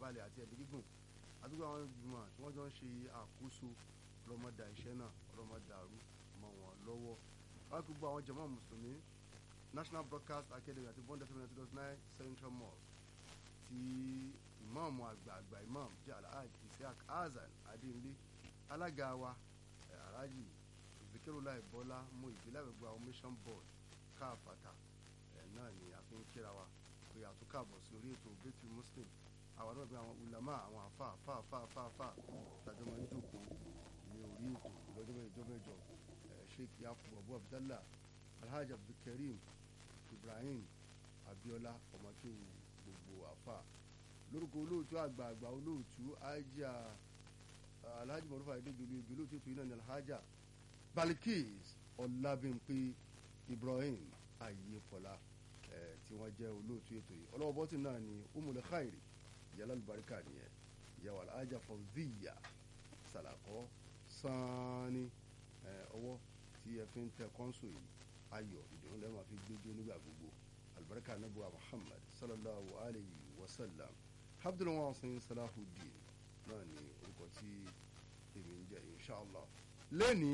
ìfọ̀kànbalẹ̀ àti ẹ̀mí gígùn àdúgbò àwọn ìgbìmọ̀ tí wọ́n jọ ń ṣe àkóso ọlọ́mọdà iṣẹ́ náà ọlọ́mọdà àrú mọ́ wọn lọ́wọ́ wọ́n kú gbọ́ àwọn jàmá mùsùlùmí National Broadcast Academy àti bond fm ninety dot nine Central Mosque ti ìmáàmù àgbààgbà imam jẹ́ alhaji isiaq hasan adéǹlé alága wa alhaji zikirullah bọ́lá mú ìbílẹ̀ gbogbo àwọn mission board káàfàtà náà ni a fi ń kíra wa pé àtúkàbọ̀ sí orí ètò bẹ́tù muslim àwọn náà bí àwọn ulama àwọn afa afa afa afa afa tàjọ máa ń jókòó ní orí ètò lọ́jọ́ mẹ́jọ mẹ́jọ sheikh yakubu abu abdallah alhaji abdulkareem ibrahim abiola ọmọkéwu gbogbo afa lórúkọ olóòtú àgbààgbà olóòtú ajá alhaji mọ̀rúfà adéjọlú ibi olóòtú ètò yìí náà ní alhaja balikis ọlábìnpé ibrahim ayéfọlá tí wọ́n jẹ́ olóòtú ètò yìí ọlọ́wọ́ bọ́tì náà ni umul khairi yàrá alùbáríkà nìyẹn ìyàwó alhaja fawziya salakọ sanni ọwọ́ tí ẹ fi ń tẹ kọ́ńsù yìí ayọ̀ ìdùnnú lẹ́ẹ̀ máa fi gbẹ́jọ́ nígbà gbogbo albarka nabuwa muhammad sallallahu alayhi wa sallam abdul wasin salahuddin náà ni orúkọ tí èmi ń jẹ inshallah lẹ́ni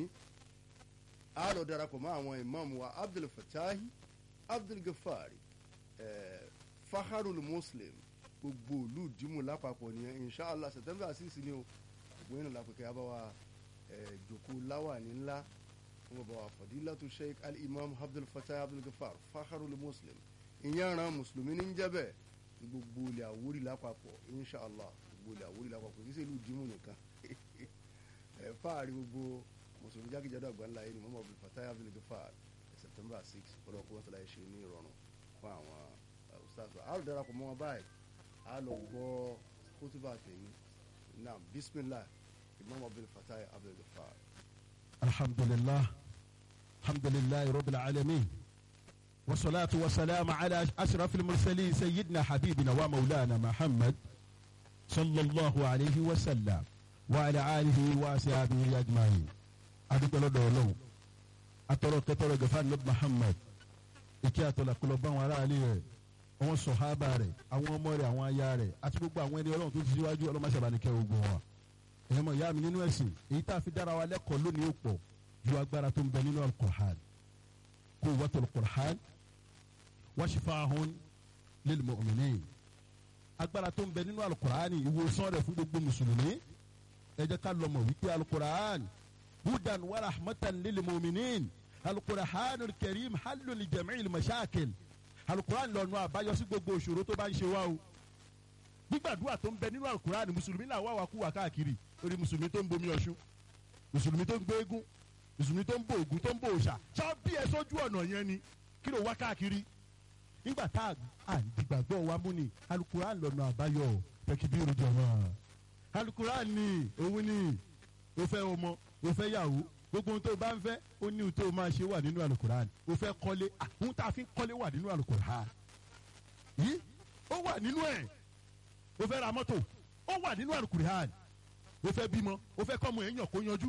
a lọ darapọ̀ mọ́ àwọn imam wa abdul fatahi abdul gafari eh, fakharul muslim gbogbo olú dìímù lápapọ̀ nìyẹn inshallah september six ni o gbogbo yẹn lápẹ̀kẹ́ abawa jòkó láwàní ńlá wọn bá wa fadilatu sheikh al-imam abdul fatahi abdul gafar fakharul muslim ìyẹn ran mùsùlùmí ní jẹ́bẹ̀ gbogbo ilẹ̀ àwórí lápapọ̀ inshallah gbogbo ilẹ̀ àwórí lápapọ̀ kì í ṣe ìlú dìímù nìkan ẹ̀ fáàrí gbogbo mùsùlùmí jákèjádò àgbáńlá yìí ni mọ́mọ́ abdul fatah abdul gafar september six ọlọ́kùn wọn tọ́lá yìí ṣe ní ìrọ̀rùn fún àwọn ustaz a lọ darapọ̀ mọ́ wọn báyìí a lọ gbọ́ kótóbà tèmi naam bismillah imam abdul fatah abdul gafar. alhamdulillah alhamdulillah rabbil alamin. والصلاة والسلام على أشرف المرسلين سيدنا حبيبنا ومولانا محمد صلى الله عليه وسلم وعلى آله وأصحابه أجمعين adúpẹ́ lọ́dọ̀ ọlọ́run atọ́rọ̀ kẹtọ́rọ̀ gẹ̀fà ní Muhammad ìkẹ́ àtọ́lá kọlọ bá àwọn aráàlú rẹ̀ àwọn sọ̀hábà rẹ̀ àwọn ọmọ rẹ̀ àwọn aya rẹ̀ àti gbogbo àwọn ẹni ọlọ́run tó ti síwájú ọlọ́mọṣẹ́bánikẹ́ ogun wa ẹ̀yẹ́ mọ̀ ìyá mi nínú ẹ̀sìn èyí tá a fi dára wa lẹ́kọ̀ọ́ lónìí ó pọ̀ ju agbára tó ń bẹ nínú al-Qur'an quwwatul Qur'an wa shifa'un lil mu'minin agbára tó ń bẹ nínú al-Qur'an ìwòsàn rẹ̀ fún gbogbo mùsùlùmí ẹ jẹ́ ká lọ mọ̀ wípé al-Qur'an hudan wa rahmatan lil mu'minin al-Qur'an al-karim halun li jami'il mashakil al-Qur'an lọ́nà àbáyọ sí gbogbo òṣòro tó bá ń ṣe wá o gbígbàdúrà tó ń bẹ nínú al-Qur'an mùsùlùmí náà wà wá kú wá káàkiri lórí mùsùlùmí tó ń bomi ọ̀ṣun mùsùlùmí tó ń gbé eégún mùsùlùmí tó ń bọ ògún tó ń bọ òòṣà ṣá bí ẹ sójú ọ̀nà yẹn ni kí ló wá káàkiri nígbà tá à ń dìgbàgbọ́ wa mú ni al-Qur'an lọ́nà àbáyọ tẹkibiru jọ̀wọ́ al-Qur'an ni òun ni ó fẹ́ ọmọ ó fẹ́ yàwó gbogbo ohun tó bá ń fẹ́ ó ní ohun tó máa ṣe wà nínú al-Qur'an ó fẹ́ kọ́lé ohun tá a fi ń kọ́lé wà nínú al-Qur'an yìí ó wà nínú ẹ̀ ó fẹ́ ra mọ́tò ó wà nínú al-Qur'an ó fẹ́ bímọ ó fẹ́ kọ́mọ èèyàn kó yanjú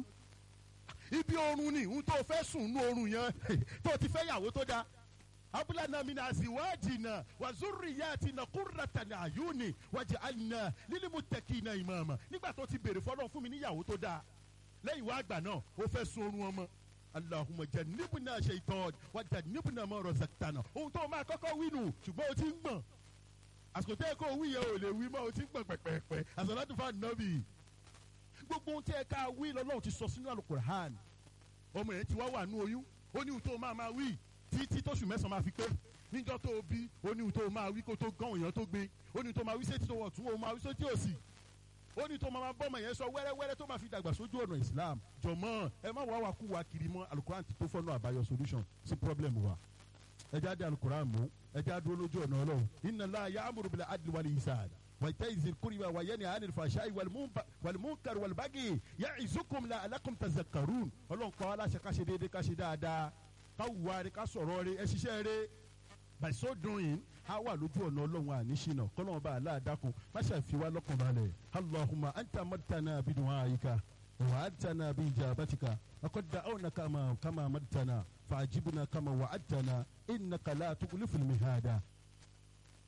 ibi oorun ni ohun tó fẹ́ sùn nú oorun yẹn tó ti fẹ́ yàwó tó dáa abulana min aziwajina wa zurriyatina qurratan ayuni waj'alna lilmuttaqina imama nígbà tó ti béèrè fọlọ́ fún mi níyàwó tó dáa lẹ́yìn wá àgbà náà ó fẹ́ sun oorun ọmọ allahumma jannibna shaytan wa jannibna ma razaqtana ohun tó máa kọ́kọ́ wí nù ṣùgbọ́n o ti ń gbọ̀n àsìkò tẹ́ ẹ kó wí yẹn ò lè wí mọ́ o ti ń gbọ̀n pẹ̀pẹ̀pẹ̀ àsàlátù fún ànábì gbogbo ohun tẹ́ ẹ ká wí lọ́lọ́run ti sọ sínú alukur'an ọmọ yẹn ti wá wà nú oyún ó ní ohun tó máa máa wí títí tóṣù mẹ́sàn-án máa fi pé níjọ́ tó o bí ó ní ohun tó o máa wí kó tó gán èèyàn tó gbé ó ní ohun tó máa wí sétí tó wọ̀ tún ó máa wí sétí òsì ó ní tó máa bọ́mọ yẹn sọ wẹ́rẹ́wẹ́rẹ́ tó máa fi dàgbà sójú ọ̀nà Islam jọ̀mọ́ ẹ má wá wa kú wa kiri mọ́ alukuran ti tó fọ́nà àbáyọ solution sí problem wa ẹ jáde alukuran mú ẹ jáde dúró lójú ọ̀nà ọlọ́run inna Allah ya'muru bil adli wal ihsan wa ita'i zil qurba wa yanha 'anil fahsha'i wal munkar wal baghi ya'izukum la'allakum tadhakkarun ọlọ́run pa wá láṣẹ ká ṣe déédéé ká ṣe dáadáa ká wùwá rẹ ká sọ̀rọ̀ rẹ ẹ ṣiṣẹ́ rẹ by so doing a wà lójú ọ̀nà ọlọ́run àníṣínà kọ́lọ́run bá aláàdákun má ṣàfi wá lọ́kàn balẹ̀ allahumma anta martana bidu'aika wa atana bi ijabatika laqad da'awna kama kama martana fa'ajibna kama wa'adtana innaka la tukhliful mihada